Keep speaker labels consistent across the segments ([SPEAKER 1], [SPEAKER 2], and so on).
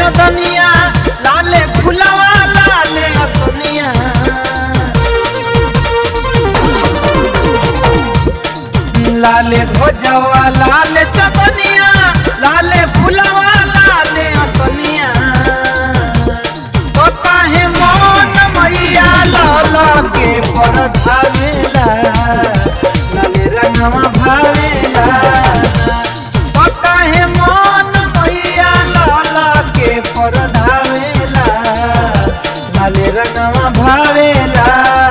[SPEAKER 1] चदनिया लाले फुलवा लाले असनिया लाले ध्वजवा लाले चदनिया लाले फुलवा लाले असनिया तो काहे मन मैया लाला के पर धावेला लाले रंगवा भावेला तो काहे मन मैया लाला के पर धावेला लाले रंगवा भावेला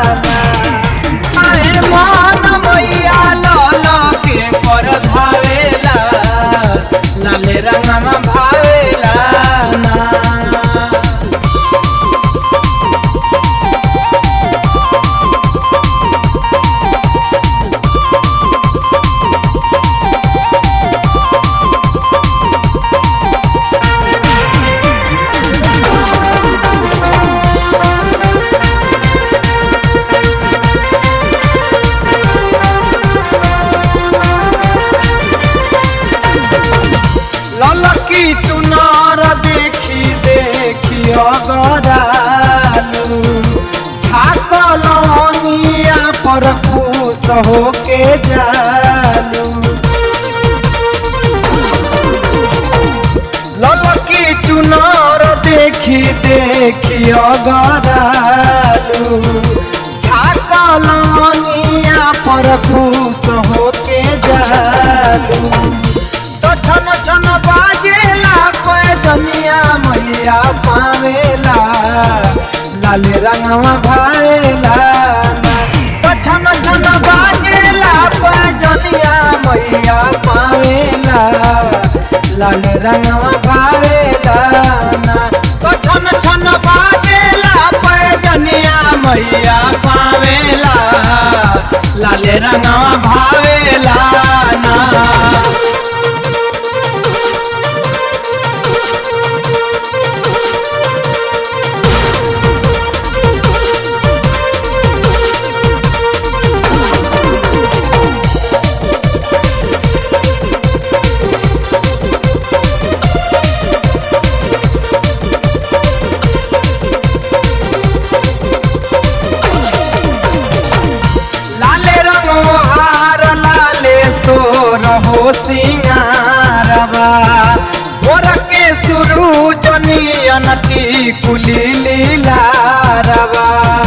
[SPEAKER 1] काहे मन मैया लाला के पर धावेला लाले रंगवा भावेला ना ललकी चुनार देखी देखी अगरालू झाकलनिया पर खुश होके जालू ललकी चुनार देखी देखी अगरालू झाकलनिया पर खुश होके जालू तो छन छन बाजेला पैजनिया मैया पावेला लाल रंगवा भावेला तो छन छन बाजेला पैजनिया मैया पावेला लाल रंगवा भावेला तो छन छन बाजेला पैजनिया मैया पावेला लाल रंगवा भावेला ना लाले रंगो हार लाले सोर हो सिंगारवा मोर के सुरु जनियन टिकुली लीलारवा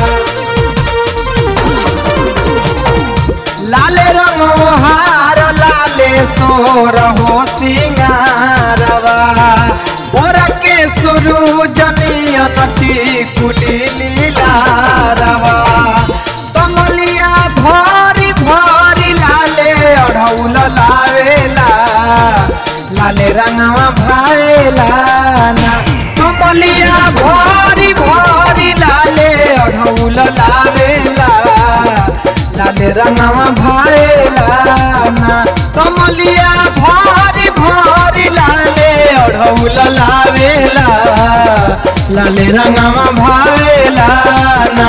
[SPEAKER 1] लाले रंगो हार लाले सोर हो सिंगारवा मोर के सुरु जनियन टिकुली लीलारवा कमलिया भरी भरी लाले अढ़ौल लावेला लाले रंगवा भावेला ना कमलिया भरी भरी लाले अढ़ौल लावेला लाले रंगवा भावेला ना कमलिया भरी भरी लाले अढ़ौल लावेला लाले रंगवा भावेला ना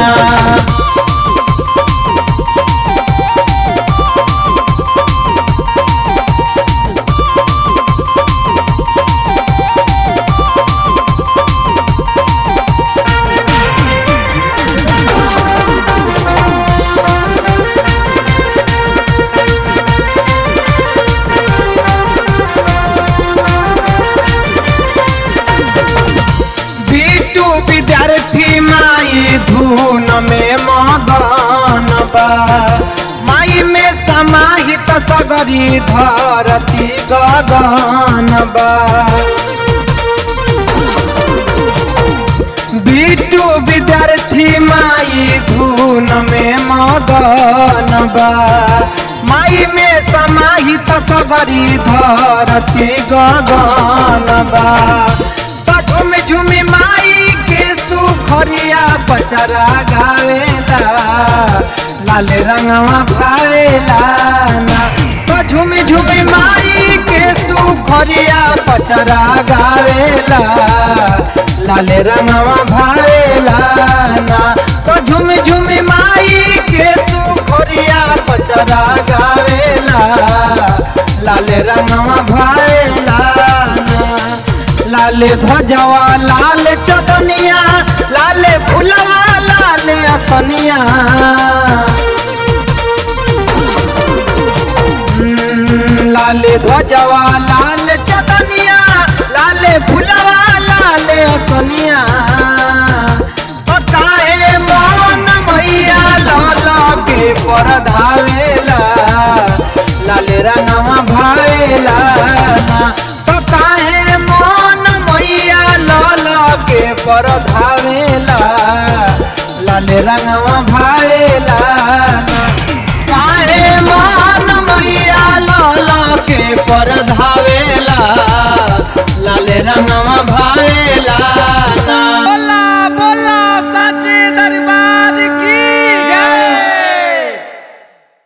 [SPEAKER 1] बीटू विद्यार्थी माई धून में मगन बा माई में समाहित सगरी धरती गगन बा बीटू विद्यार्थी माई धून में मगन बा माई में समाहित सगरी धरती गगन बा त झुम झुम माई के सुखरिया बचरा गावेला लाल रंगवा भावेला ना त झुम झुम माई के सुखरिया बचरा गावेला लाल रंगवा भावेला ना तो झुम झुम माई के सुखरिया बचरा गावेला लाल रंगवा भावेला ना लाल ध्वजवा लाल चदनिया लाल फुलवा लाल असनिया हम्म, लाल ध्वजवा लाल चदनिया लाल फुलवा लाल असनिया ओ काहे मन मैया लाल के पर धावेला लाल रंगवा भावेला ना तो काहे मन मैया लाल के पर धावेला लाल रंगवा भावेला ना काहे मन मैया लाल के पर धावेला लाल रंगवा